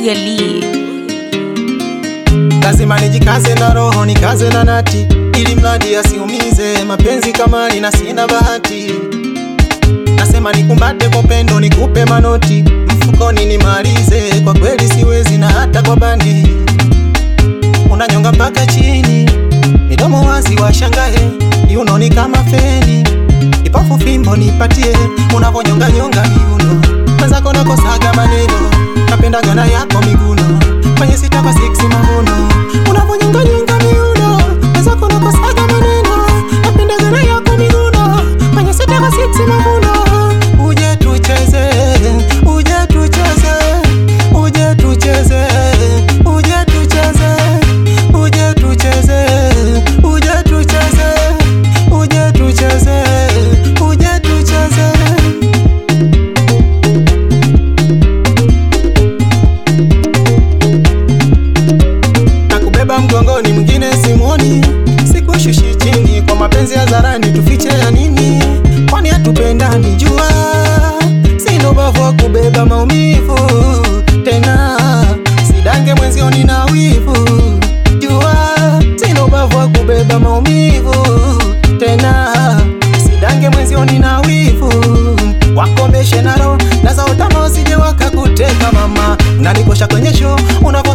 Lee. lazima nijikaze na roho nikaze na nati, ili mradi asiumize mapenzi kama nina sina bahati. Nasema nikumbate kwa upendo, nikupe manoti mfukoni nimalize, kwa kweli siwezi na hata kwa bandi. Unanyonga mpaka chini, midomo wazi washangae, kiunoni kama feni, ipofu fimbo nipatie, unavonyonga nyonga miuno, mwenzako nakosaga maneno, napendaga na yako miguno, kwenye sita kwa six mavuno, unavonyonga nyonga miuno, mwenzako nakosaga maneno, napendaga na yako miguno, kwenye sita kwa six mavuno, uje tucheze, uje tucheze, uje tucheze, uje tucheze, uje tucheze, uje tucheze, uje tucheze, uje tucheze. na kubeba mgongoni, mwingine simuoni, sikushushi chini kwa mapenzi ya zarani, tufiche ya nini? Kwani hatupendani? Jua sina ubavu wa kubeba maumivu tena, sidange mwenzioni na wivu. Jua sina ubavu wa kubeba maumivu tena, sidange mwenzioni na wivu. Wakomeshe naro na za utama wasije wakakuteka mama, unanikosha kwenye show una